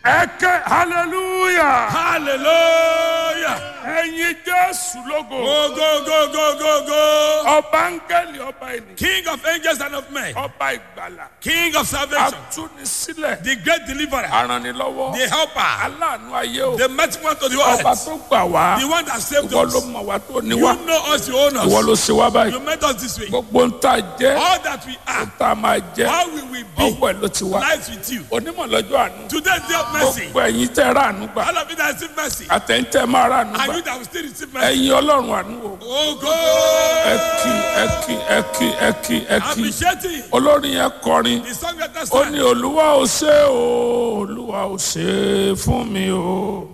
ẹ̀kẹ́ hallelujah Hallelujah. ẹ̀yin jésù lógo Go, go, go, go, go, go. ọba áńgẹ́lì ọba ènìyàn King of angels and of men. ọba ìgbàlà King of salvation. atúnisílẹ̀ The great deliverer. aranilọ́wọ́ The helper. aláàánú ayé o The mighty one to the ọba earth. tó gbà wá The one that saved ìwọ ló us. mọ̀ wá tó ní You wá know us, you own ìwọ ló us. ṣe wá báyìí You met us this way. gbogbo ń tà jẹ́ All that we are, tá a máa jẹ́ how we will be, ọwọ́ ẹ̀ ló ti wá lies with you. onímọ̀ lọ́jọ́ àánú Today's day of mercy. gbogbo ẹ̀yin tẹ́ rà àánú gbà All of you that receive mercy. àtẹ̀yìntẹ́ máa rà àánú And gbà you that will still receive mercy. ẹ̀yin ọlọ́run àánú o Oh, go. ẹ kí ẹ kí ẹ kí ẹ kí ẹ kí Appreciating olórin yẹn kọrin the song that ó ní stands. olúwa ò ṣe o olúwa ò ṣe fún mi o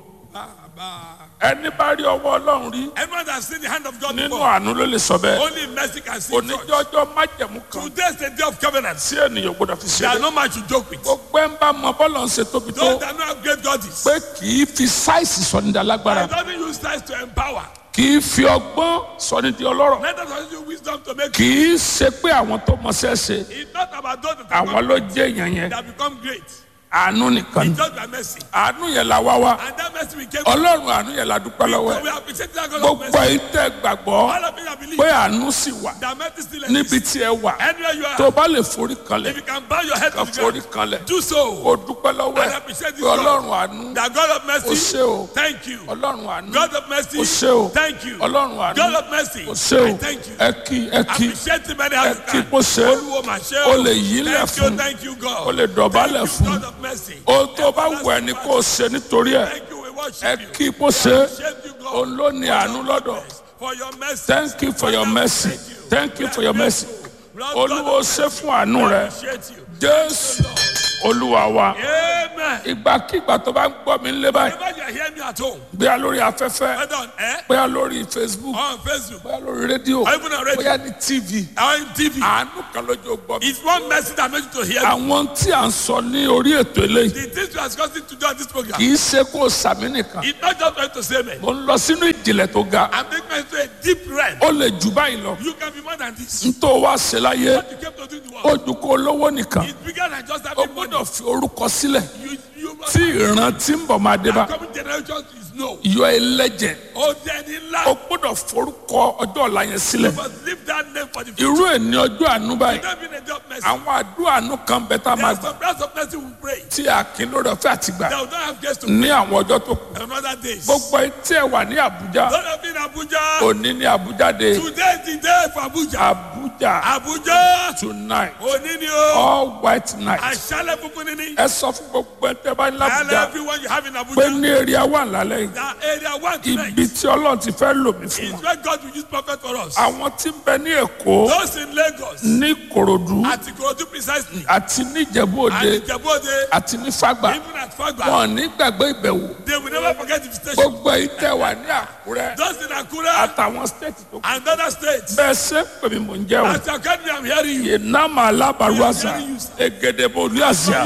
ẹni bá rí ọwọ́ ọlọ́run rí Everyone that has seen the hand of God nínú before, àánú ló lè sọ bẹ́ẹ̀ only mercy can see such. oníjọ́jọ́ májẹ̀mú kan Today's the day of covenant. tí ènìyàn gbọdọ̀ fi ṣe There are é no man to joke with. gbogbo ẹ̀ ń bá mọ bọ́ọ̀lù ń ṣe tóbi tó Those that know how great God is. pé kì í fi sáìsì sọ ní di alágbára It doesn't use size to empower. kì í fi ọgbọ́n sọ ní di ọlọ́rọ̀ Neither does it use wisdom to make kì í ṣe pé àwọn tó mọṣẹ́ ṣe It's not about those that, have àwọn ló jẹ́ èèyàn yẹn that become great. àánú nìkan ni It's just by mercy. àánú yẹn la wá wá And that mercy we came ọlọ́run àánú yẹn la dúpẹ́ lọ́wọ́ So we ẹ̀ appreciate that God of gbogbo mercy. yìí tẹ́ gbàgbọ́ All of you that believe pé àánú sì wà that mercy still níbi exists. tí ẹ wà Anywhere you tó are, bá lè forí kanlẹ̀ if you can bow your head kan to the forí ground, kanlẹ̀ do so. kó dúpẹ́ lọ́wọ́ And ẹ̀ appreciate this pé ọlọ́run God. àánú That God of ó mercy, ṣe o thank you. ọlọ́run àánú God of mercy, ó ṣe o thank you. ọlọ́run àánú God of mercy, ó ṣe o I thank you. ẹ kí ẹ kí Appreciate him anyhow ẹ you kí can. kó ṣe Olúwo mà ṣe o lè yí lẹ̀ Thank you, fún thank you, God. o lè dọ̀bálẹ̀ Thank you, fún God of mercy. ohun tó bá wù ẹ́ ni kó o ṣe nítorí ẹ̀ Thank you, we ẹ worship you. kí kó ṣe Appreciate you, God. òun ló ní àánú lọ́dọ̀ For your mercy. thank you for your mercy thank you for your mercy olúwo ṣe fún àánú rẹ Appreciate you. jésù olúwa wa Amen. ìgbàkigbà tó bá ń gbọ́ mi lé báyìí Whenever you hear me at home, bóyá lórí afẹ́fẹ́ whether on air, bóyá lórí facebook or on Facebook, bóyá lórí rédíò or even on radio, bóyá ní tv or in TV, àánú kan lójú gbọ́ mi. it's one mercy that makes you to hear me. àwọn tí à ń sọ ní orí ètò eléyìí The things we are discussing today on this program, kì í ṣe kó o sàmì nìkan it's not just going to say me. mo ń lọ sínú ìjìnlẹ̀ tó ga I'm taking us to a deep realm. ó lè jù báyìí lọ You can be more than this. n tó wá ṣe láyé What you came to do in the ó world, ju kó lówó nìkan it's bigger than just ó having money. gbọ́dọ̀ fi orúkọ sílẹ̀ You, you must tí ìran tí ń bọ̀ máa dé bá the coming generation is no. yọ ẹlẹ́jẹ̀ Oh, then in ó life, gbọ́dọ̀ forúkọ ọjọ́ ọ̀la yẹn sílẹ̀ you must leave that name for the future. irú ẹ̀ ní ọjọ́ àánú báyìí Not being a job mercy. àwọn àdúrà àánú kan bẹ tá a máa There's gbà some prayers of mercy we pray. tí a kì í lórí ọ̀fẹ́ àti gbà That will not have grace to ní àwọn ọjọ́ tó kù on other days. gbogbo etí ẹ̀ wà ní àbújá Don't have been Abuja. òní ní àbújá dé Today is the day for Abuja. àbújá Abuja. tonight Òní ni o. all white night Àṣálẹ̀ funfun ni ni. ẹ sọ fún gbogbo ẹ tẹ́ bá ní And àbújá everyone you have in pé Abuja. ní èrè wà lálẹ́ yìí That area one tonight ibi tí ọlọ́run ti fẹ́ lò mí fún is wọn where God will use prophet for us. àwọn tí ń bẹ ní èkó Those in Lagos. ní kòròdú At Ikorodu precisely. àti ní ìjẹ̀bú And òde Ijebode. àti ní fàgbà Even at Fagba. wọn ní gbàgbé ìbẹ̀wò They will never forget the visitation. gbogbo èyí tẹ́ wà ní àkúrẹ́ Those in Akure àtàwọn stéètì tó kù and other states. bẹ́ẹ̀ ṣe pè mí mò ń jẹ́ o As you can me, I'm hearing you. ìnáma alábàrúwàsà egedebo olúàsíà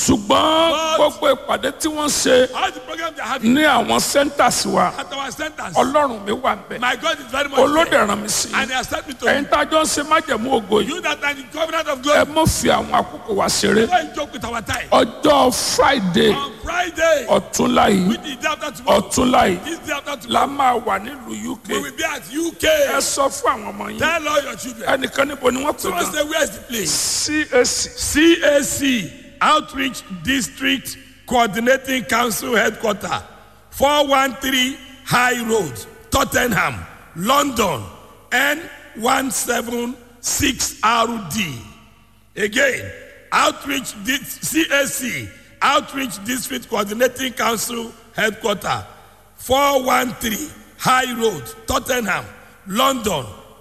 ṣùgbọ́n gbogbo ìpàdé tí wọ́n ṣe All the programs they are having ní àwọn centers wa at our centers. ọlọ́run mi wà ń bẹ̀ My God is very much olóde there. ràn mí sí And he has sent me to ẹ̀yin you. tá a jọ ń ṣe májẹ̀mú ògo yìí You that are in the covenant of ẹ glory. mọ̀ fi àwọn àkókò wa ṣeré Don't joke with our time. ọjọ́ friday On Friday, ọ̀túnla yìí which is the day after tomorrow, ọ̀túnla yìí this day after la tomorrow, máa wà nílùú uk we will be at ẹ UK. sọ fún àwọn ọmọ yín Tell all your children. ẹnìkan níbo ni wọ́n pè Someone gan say, where is the place? cac CAC, Outreach District Coordinating Council Headquarter, 413 High Road, Tottenham, London, N176RD. Again, Outreach Di- CAC, Outreach District Coordinating Council Headquarter, 413 High Road, Tottenham, London,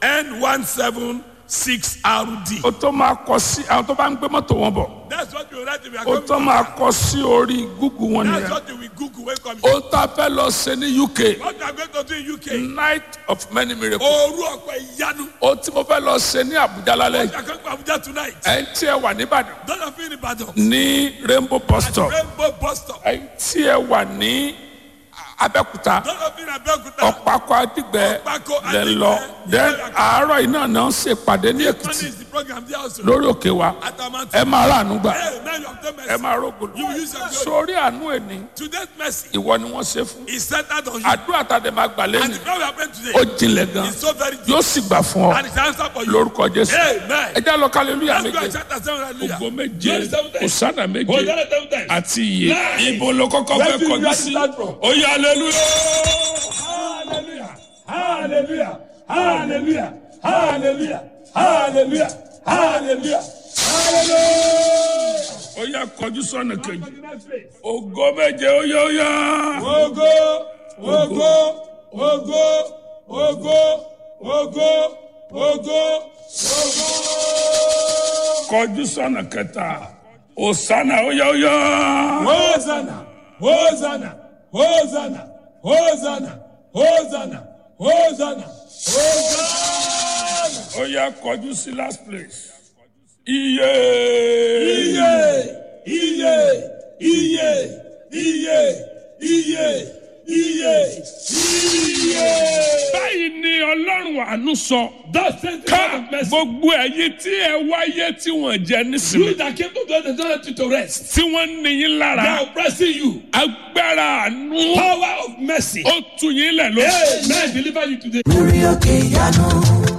N176RD. o tó máa kọ sí àwọn tó bá ń gbé mọ́tò wọn bọ̀ That's what you write if you are o coming. tó máa kọ sí orí google wọn That's nìyẹn what you will Google when coming. o tá a fẹ́ lọ ṣe ní uk What you are going to do in UK? night of many miracles Oru ọ̀pẹ ìyanu. o tí mo fẹ́ lọ ṣe ní abuja lálẹ́ You yìí are going to Abuja tonight. ẹ̀ ń tí ẹ wà nìbàdàn Don't have been in Ibadan. ní rainbow bus stop Rainbow bus stop. ẹ̀ ń tí ẹ wà ní abẹ́kúta Those of you in Abeokuta. ọ̀pákọ̀ adigbẹ́ Ọ̀pákọ̀ lẹ Adigbe. lọ then àárọ̀ iná náà ń ṣèpàdé ní Money èkìtì is the program there also. lórí òkè wa At Amount. ẹ máa ráàánú gbà Hey, now you have done ẹ mercy. máa rógòlò You will use your glory. sórí àánú ẹni Today's mercy ìwọ ni wọ́n ṣe fún is centered on you. àdúrà tàdé máa gbà And lẹ́nu the prayer we are praying today ó jinlẹ̀ gan is so very deep. yóò sì gbà fún ọ And it's answer for you. lórúkọ jésù Amen. ẹ já lọ kálẹ́lúyà Let's go and méje shout and say hallelujah. ògo méje Glory seven times. òsánà méje Hosanna seven times. àti iye ibo ló kọ́kọ́ Where fẹ́ do you kọjú want sí to start from? ó yá hallelujah. Hallelujah. Hallelujah. Hallelujah. Hallelujah. Hallelujah. Hallelujah. Hallelujah. ó yá kọjú sọ́nà kejì To the next place. ògo méje ó yá ó yá. Ogo, ogo, ogo, ogo, ogo, ogo, ogo. kọjú sọ́nà kẹta òsánà ó yá ó yá. Hosanna, Hosanna, Hosanna, Hosanna, Hosanna, Hosanna, Hosanna. ó yá kọjú sí last place. iye. Iye, iye, iye, iye, iye, iye, iye. báyìí ni ọlọ́run àánú sọ. Thus says the ká God of mercy. gbogbo ẹ̀yin tí ẹ wáyé tí wọ́n jẹ nísìnyí. You that came to God and don't let you to rest. tí wọ́n ní yín They lára. are oppressing you. agbára àánú. Power of mercy. ó tu yín lẹ̀ lóṣù. Amen. Deliver you today. lórí òkè ìyanu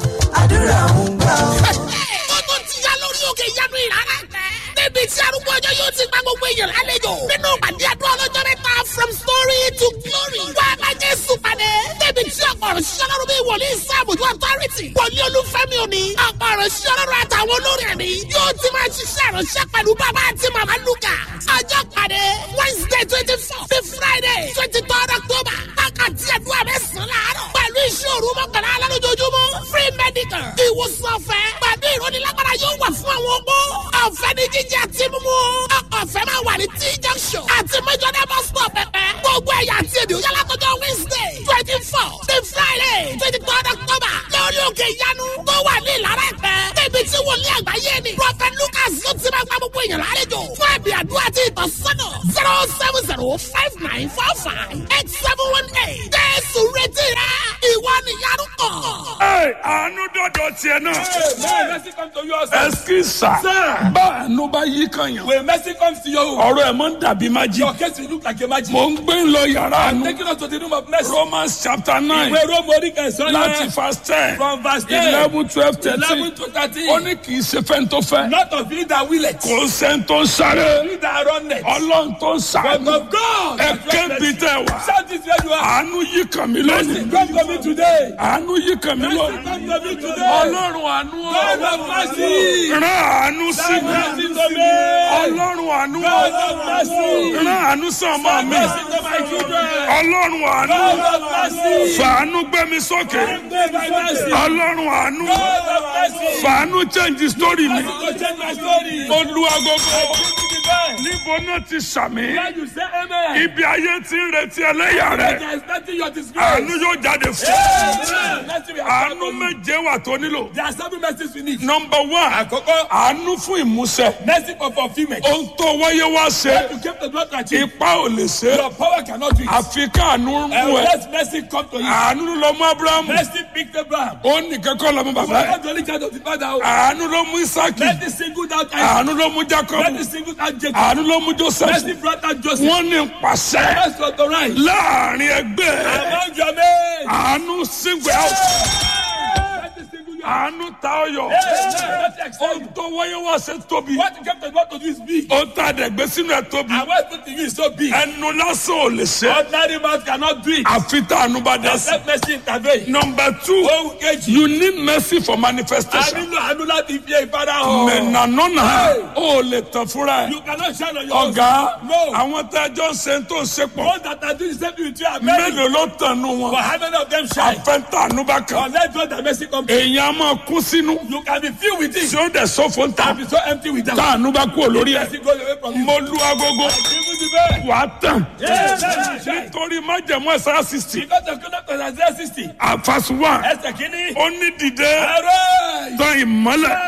àdúrà ń gbà ó. ó tún ti yá lórí òkè ìyanu ìrara tẹ. níbi tí arúgbó ọjọ́ yóò ti gba gbogbo èèyàn lálejò. nínú pàdé àdúrà ọlọ́jọ́ mẹ́ta from story to glory. wá a bá jésù pàdé. níbi tí ọ̀pọ̀ ọ̀rọ̀ ṣiṣẹ́ lọ́rùn bíi wòlíì sáàbùjú authority. wòlíì olúfẹ́mi òní. ọ̀pọ̀ ọ̀rọ̀ ṣiṣẹ́ lọ́rùn àtàwọn olórí ẹ̀mí. yóò ti máa ṣiṣẹ́ ìránṣẹ́ pẹ̀lú bàbá àti màmá lukà. ọjọ́ pàdé wednesday twenty four sí friday twenty third october. wákàtí àdúrà mẹ́sàn-án láàárọ̀. pẹ̀lú iṣẹ́ òru mọ́kànlá alálójoojúmọ́ free medical. ìwòsàn ọ̀fẹ́ pẹ̀lú ìrónilágbára yóò wà fún àwọn opó. ọ̀fẹ́ ní jíjẹ àti mímú. ọ̀fẹ́ máa wà ní t junction àti mẹ́jọ́dá bus stop pẹ̀pẹ́. gbogbo ẹ̀yà àti èdè òyà látọjọ́ wednesday twenty four sí friday twenty third october. lórí òkè ìyanu tó wà ní ìlara ẹ̀pẹ́. níbi tí wòlíì àgbáyé ni. prophet lucas ló ti máa gba gbogbo èèyàn lálejò. fún ẹ̀bì àdúrà àti ìtọ́sọ́nà zero seven zero five nine four five eight seven one eight. jésù retí rẹ ìwọ nìyanu kàn. Ẹ, àánú dọ̀dọ̀ tiẹ̀ náà. Amen. Mercy come to you also. ẹsikisa Sir. bá àánú bá yí kan yàn. When mercy comes to you, ọ̀rọ̀ ẹ̀ máa ń dàbí májí. your case will look like a magic. mo ń gbé lọ yàrá àánú. Taking us to the room of mercy. romans chapter nine Ìwé Róòmù orí kẹsàn-án láti yẹn. verse ten From verse ten. eleven twelve Eleven thirteen. to thirteen. ó ní kì í ṣe fẹ́ni tó fẹ́. Not of you that will it. kò sẹ́ni tó ń sáré. You that run it. ọlọ́run tó ń But sàánú. of God. ẹ that run kébi it. tẹ wá. Shout this where you are. àánú yí kan mi Mercy lónìí. come to me today. àánú yí kan mi Mercy lónìí. come to me today. ọlọ́run àánú God of mercy. rán àánú sí Have mi. mercy to me. ọlọ́run àánú God of mercy. rán àánú sí ọmọ mi. Mercy to my children. ọlọ́run àánú God of mercy. fàánú gbé mi sókè. Give my mercy. ọlọ́run àánú God of mercy. fàánú change story mi. To change my story. olú agogo Give me the best. níbo náà ti sàmì. When you say amen. ibi ayé ti ń retí ẹlẹ́yà rẹ̀. There is nothing your disgrace. àánú yóò jáde fún. Amen. Mercy we have àánú found for you. méje wà tó nílò. There are seven mercies we need. nọmba one Àkọ́kọ́, àánú fún ìmúṣẹ. mercy for fulfillment. ohun tó wáyé wá ṣe You came to God to achieve. ipa ò lè ṣe. Your power cannot do it. àfi káànú And mú ẹ. let mercy come to you. àánú ló mú abrahamu. Mercy picked Abraham. ó nìkan kọ́ lọ́mú You bàbá are ẹ̀. not the only child of the father. àánú ló mú isaki. Mercy singled out Isaac. àánú ló mú jacob. Mercy singled out Jacob. àánú ló mú joseph. Mercy brought out Joseph. wọ́n ní pàṣẹ Mercy authorized. láàrin ẹgbẹ́ Among your men. àánú sígbẹ́ ọ̀ Mercy singled you out. àánú ta ọyọ. Amen. Mercy accept ohun you. tó wáyé wá ṣe tóbi. What you came to God to do is big. ó ta dẹ̀gbẹ́ sínú ẹ̀ tóbi. And what put to you is so big. ẹnu lásán ò lè ṣe. Ordinary man cannot do it. àfi tá àánú bá dá sí. Except mercy intervene. number two Ohun kejì. you need mercy for A manifestation. nílò àánú láti fi ìfara hàn. mẹ̀nànánà ó lè tàn fúnra ẹ̀. You cannot shine on your own. ọ̀gá No. àwọn tá a jọ ń ṣe tó ń ṣe pọ̀ Those that are doing the same thing with you are many. mélòó ló tànú But wọn. how many of them shine? àfẹ́ntànú bá kàn. Unless God that mercy come to you. èèyàn á máa kún sínú. You can be filled with it. tí ó dẹ̀ sọ́fọ̀ ń ta. And be so empty with them. tànú bá kú olórí Mercy ẹ̀. goes away from you. mo lu agogo. Give me the best. wà á tàn. Yes, yes, yes. nítorí májẹ̀mú ẹ̀sán sixty. Because of conduct of Isaiah 60. àfàsùn wà. Ẹsẹ̀ kìíní. ó ní dìde Arise. tán ìmọ́lẹ̀ Shine.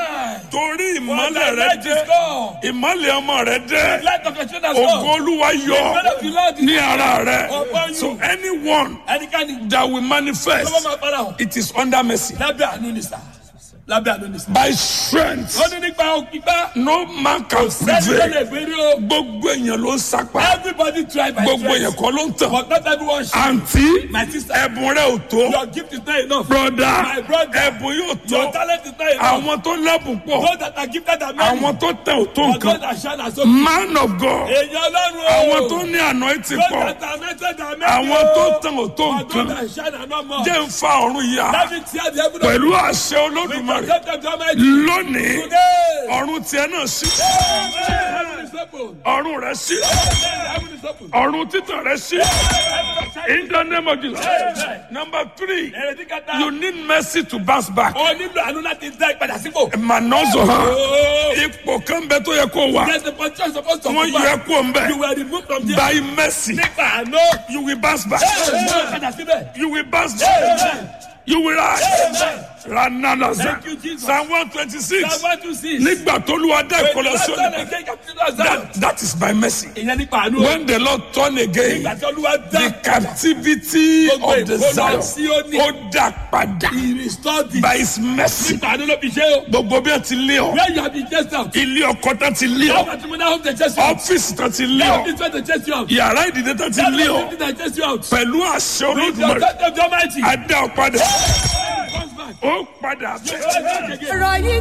torí For ìmọ́lẹ̀ thy rẹ light dé is gone. ìmọ́lẹ̀ ọmọ rẹ The dé light of your children has ògo gone. olúwa The yọ glory of the Lord is ní ara rẹ upon you. so anyone Ẹnikẹ́ni that will manifest lọ́wọ́ máa fara hàn. it is under mercy Lábẹ́ àánú ni sà. Lábẹ́ àánú ni sà. by strength Ó ní nípa òkìgbá. no man can Sẹ́ni tó lè prevail gbérí o. gbogbo èèyàn ló ń sapá Everybody try by gbogbo èèyàn strength. kọ́ ló ń tàn But not everyone should. àǹtí My sister. ẹ̀bùn rẹ ò tó Your gift is not enough. broda My brother. ẹ̀bùn yóò Your tó talent is not enough. àwọn tó lẹ́bùn pọ̀ Those that are gifted are many. àwọn tó tẹ̀ ò tó But those nǹkan that shine are so man of God Èèyàn Ọlọ́run o. àwọn tó ní anointing Those pọ̀ that are anointed are many àwọn o. tó tẹ̀ ò tó But those nǹkan that shine are not more. jẹ́ ń fa ọ̀run yá Let me tear the heaven of pẹ̀lú àṣẹ We olódùmarè protect them to Almighty. lónìí Today. ọ̀run tiẹ̀ náà sí Heaven is open. ọ̀run rẹ̀ sí Heaven is open. ọ̀run títàn rẹ̀ sí in the name of Jesus Amen. number three Èrèdí kẹta. you need mercy to bounce back O nílò àánú láti dá ìpadà sípò. manozo hàn Oh. ipò kan bẹ tó yẹ kó wà There's a position supposed to wọ́n be yẹ back. kó ń bẹ You were removed from there. by mercy Nípa àánú. you will bounce back Ẹ padà síbẹ̀. you will bounce back Amen. you will rise Amen. rananaza Thank you, Jesus. psalm one twenty six Psalm one two six. nígbà tó lu adá ìkọlọ sí Ìjọba òní again captivity of that Zion. that is by mercy Ìyẹn nípa àánú. when the lord turn again Ìgbà tí Olúwa dá the captivity Gbogbo of the ìkólọ zion Síónì. ó dá padà He restored it. by his mercy Nípa àánú ló fi ṣe o. gbogbo bí ẹ ti lé ọ Where you have been chased out. ilé ọkọ tán ti lé How ọ much money have they chased you out? ọfíìsì tán ti lé How ọ much money they chased you out? yàrá ìdílé tán ti How lé ọ much money they chased you out? pẹ̀lú àṣẹ With your olódùmarè touch of the Almighty. adá ọ padà Comes back. ó padà bẹ́ẹ̀. Comes back again. ọ̀rọ̀ yìí